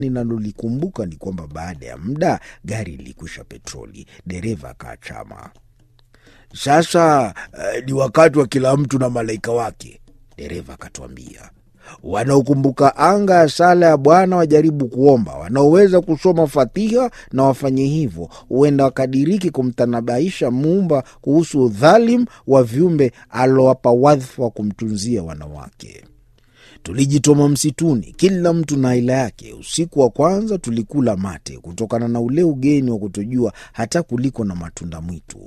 Ninalolikumbuka ni kwamba baada ya muda gari lilikwisha petroli. Dereva akaachama. Sasa eh, ni wakati wa kila mtu na malaika wake, dereva akatuambia. Wanaokumbuka anga ya sala ya Bwana wajaribu kuomba, wanaoweza kusoma Fatiha na wafanye hivyo, huenda wakadiriki kumtanabaisha Muumba kuhusu udhalimu wa viumbe alowapa wadhifa wa kumtunzia wanawake. Tulijitoma msituni, kila mtu na aila yake. Usiku wa kwanza tulikula mate kutokana na ule ugeni wa kutojua hata kuliko na matunda mwitu.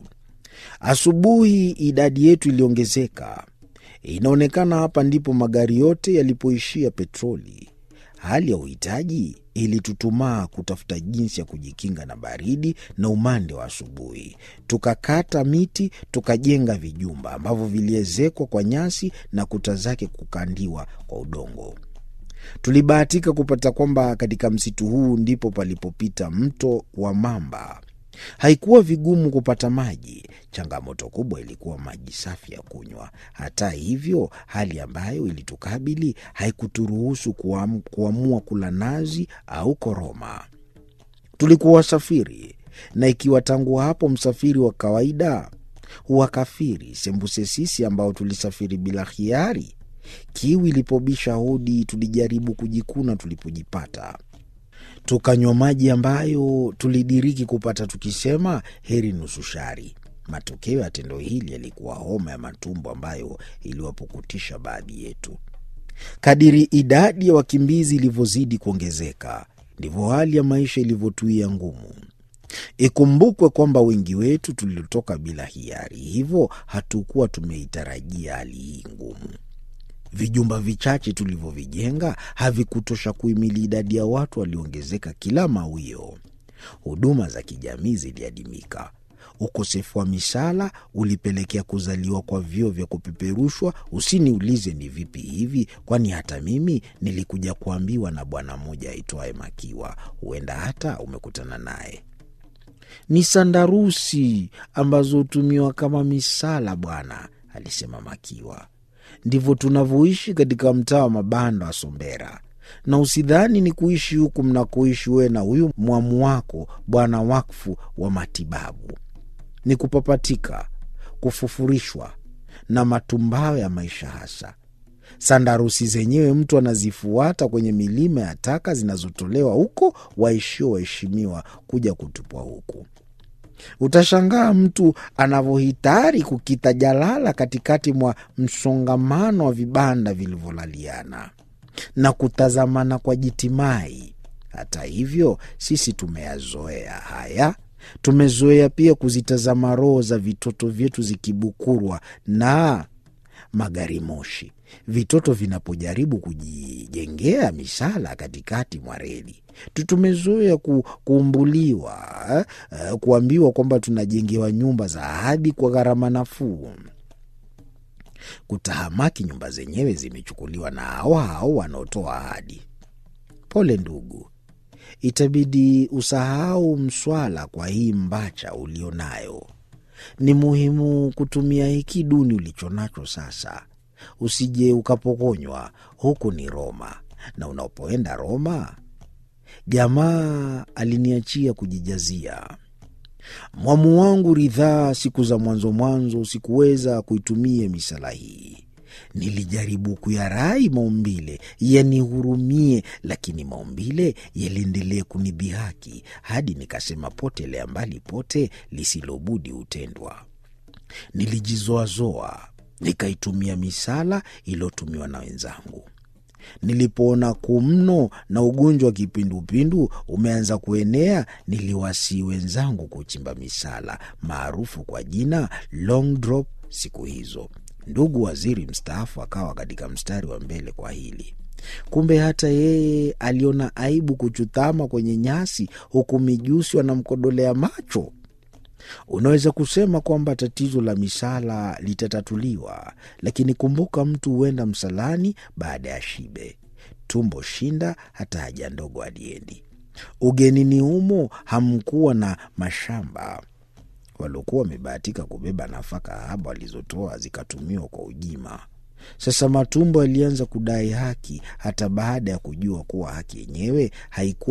Asubuhi idadi yetu iliongezeka. Inaonekana hapa ndipo magari yote yalipoishia petroli. Hali ya uhitaji ilitutumaa kutafuta jinsi ya kujikinga na baridi na umande wa asubuhi. Tukakata miti, tukajenga vijumba ambavyo viliezekwa kwa nyasi na kuta zake kukandiwa kwa udongo. Tulibahatika kupata kwamba katika msitu huu ndipo palipopita mto wa Mamba. Haikuwa vigumu kupata maji. Changamoto kubwa ilikuwa maji safi ya kunywa. Hata hivyo, hali ambayo ilitukabili haikuturuhusu kuam, kuamua kula nazi au koroma. Tulikuwa wasafiri, na ikiwa tangu hapo msafiri wa kawaida huwa kafiri, sembuse sisi ambao tulisafiri bila hiari. Kiu ilipobisha hodi, tulijaribu kujikuna tulipojipata tukanywa maji ambayo tulidiriki kupata tukisema heri nusu shari. Matokeo ya tendo hili yalikuwa homa ya matumbo ambayo iliwapukutisha baadhi yetu. Kadiri idadi ya wakimbizi ilivyozidi kuongezeka, ndivyo hali ya maisha ilivyotuia ngumu. Ikumbukwe kwamba wengi wetu tulitoka bila hiari, hivyo hatukuwa tumeitarajia hali hii ngumu. Vijumba vichache tulivyovijenga havikutosha kuhimili idadi ya watu walioongezeka kila mawio. Huduma za kijamii ziliadimika. Ukosefu wa misala ulipelekea kuzaliwa kwa vyoo vya kupeperushwa. Usiniulize ni vipi hivi, kwani hata mimi nilikuja kuambiwa na bwana mmoja aitwaye Makiwa. Huenda hata umekutana naye. Ni sandarusi ambazo hutumiwa kama misala, bwana, alisema Makiwa. Ndivyo tunavyoishi katika mtaa wa mabanda wa Sombera, na usidhani ni kuishi huku mnakoishi wewe na huyu mwamu wako bwana wakfu wa matibabu. Ni kupapatika, kufufurishwa na matumbawe ya maisha hasa. Sandarusi zenyewe mtu anazifuata kwenye milima ya taka zinazotolewa huko waishio waheshimiwa kuja kutupwa huku. Utashangaa mtu anavyohitari kukita jalala katikati mwa msongamano wa vibanda vilivyolaliana na kutazamana kwa jitimai. Hata hivyo, sisi tumeyazoea haya. Tumezoea pia kuzitazama roho za vitoto vyetu zikibukurwa na magari moshi, vitoto vinapojaribu kujijengea misala katikati mwa reli. Tumezoea ku, kuumbuliwa eh, kuambiwa kwamba tunajengewa nyumba za ahadi kwa gharama nafuu. Kutahamaki, nyumba zenyewe zimechukuliwa na hao hao wanaotoa ahadi. Pole ndugu, itabidi usahau mswala kwa hii mbacha ulionayo. Ni muhimu kutumia hiki duni ulichonacho sasa, usije ukapokonywa. Huku ni Roma, na unapoenda Roma Jamaa aliniachia kujijazia. Mwamu wangu ridhaa, siku za mwanzo mwanzo sikuweza kuitumia misala hii. Nilijaribu kuyarai maumbile yanihurumie, lakini maumbile yaliendelee kunidhihaki hadi nikasema, potelea mbali pote, lisilobudi hutendwa. Nilijizoazoa nikaitumia misala iliyotumiwa na wenzangu. Nilipoona kumno na ugonjwa wa kipindupindu umeanza kuenea, niliwasii wenzangu kuchimba misala maarufu kwa jina long drop. Siku hizo ndugu waziri mstaafu akawa katika mstari wa mbele kwa hili. Kumbe hata yeye aliona aibu kuchutama kwenye nyasi, huku mijusi wanamkodolea macho. Unaweza kusema kwamba tatizo la misala litatatuliwa, lakini kumbuka, mtu huenda msalani baada ya shibe. Tumbo shinda, hata haja ndogo aliendi. Ugenini humo hamkuwa na mashamba. Waliokuwa wamebahatika kubeba nafaka haba walizotoa zikatumiwa kwa ujima. Sasa matumbo yalianza kudai haki, hata baada ya kujua kuwa haki yenyewe haikuwa